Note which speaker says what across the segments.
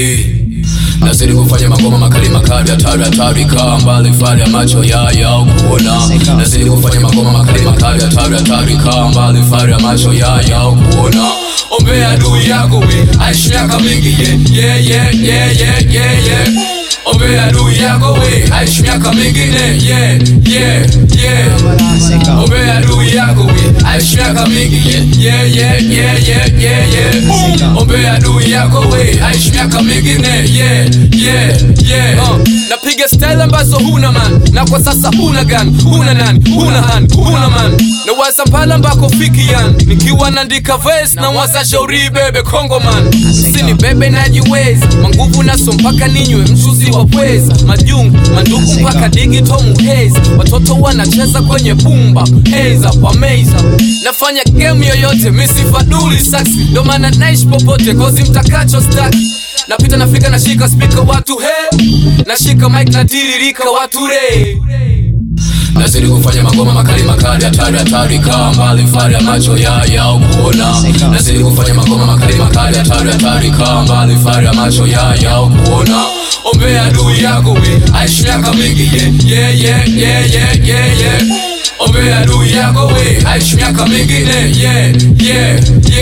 Speaker 1: eh. Nazidi kufanya magoma makali makali hatari hatari kaa mbali fali ya macho yaya au kuona Nazidi kufanya magoma makali makali hatari hatari kaa mbali fali ya macho yaya au kuona Ombea adui yako we aishi miaka mingi yeah yeah yeah yeah yeah yeah Ombea adui yako we aishi miaka mingine yeah yeah yeah Ombea adui yako we aishi miaka mingi yeah yeah yeah yeah yeah yeah Boom. Ombea adui yako we aishi miaka mingine yeah yeah yeah uh, napiga style ambazo huna man na kwa sasa huna gan huna nani huna han huna man na waza pale ambako fiki yan nikiwa naandika verse na waza shauri bebe kongo man sini bebe najiweza manguvu naso mpaka ninywe mchuzi wa pweza majungu mandugu mpaka digito muheza watoto wanacheza kwenye bumba heza kwa meza nafanya game yoyote misifaduli sax ndo maana naishi popote kozi mtakacho staki napita nafika nashika spika watu he nashika mic natiririka watu re Nazidi kufanya magoma makali makali hatari hatari kaa mbali fari ya macho yaya au kuona Nazidi kufanya magoma makali makali hatari hatari kaa mbali fari ya macho yaya au kuona Ombea adui yako we aishi miaka mingi yeah yeah yeah yeah yeah yeah Ombea adui yako we aishi miaka mingine yeah yeah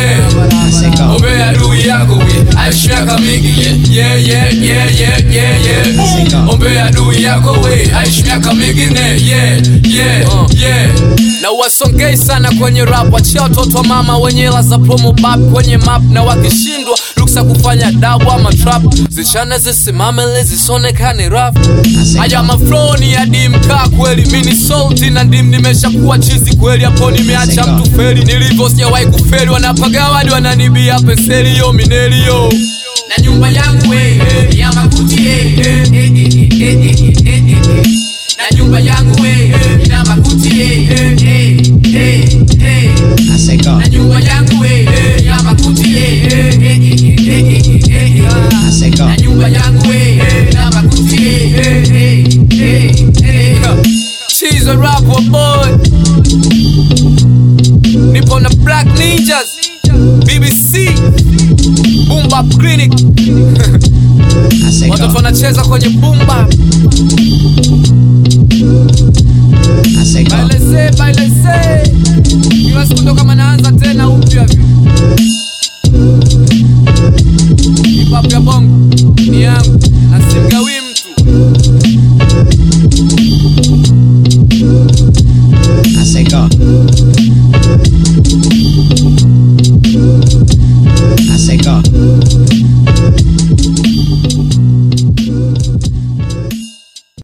Speaker 1: yeah Ombea adui yako we aishi miaka mingi yeah yeah yeah yeah yeah yeah Boom. Ombea adui yako we aishi miaka mingine yeah yeah yeah na wasongei sana kwenye rap wachia watoto wa mama wenye hela za promo bab kwenye map na wakishindwa ruksa kufanya dabu ama trap zichane zisimame zisonekane rap haya mafloni ya dimka kweli mini salty na ndim nimeshakuwa chizi kweli hapo nimeacha mtu feli nilivyo sijawahi kufeli wanapagawa hadi wananibia penseli yo mineli yo na nyumba yangu eh, eh, ya makuti eh, eh, eh, eh, eh, eh, eh, eh, eh. na nyumba yangu eh, eh, ina makuti eh, eh, eh, eh, eh. na nyumba yangu eh, eh, ya makuti eh, eh, eh, eh, eh, eh, eh, eh. na nyumba yangu eh, eh, ina makuti eh, eh, eh, eh, eh. She's a rapper boy Nipo na Black Ninjas BBC Boom Bap Clinic Watoto wanacheza kwenye bumba Bailese, bailese Kila siku ndo kama naanza tena upya vi Hip hop ya bongo ni yangu na simgawi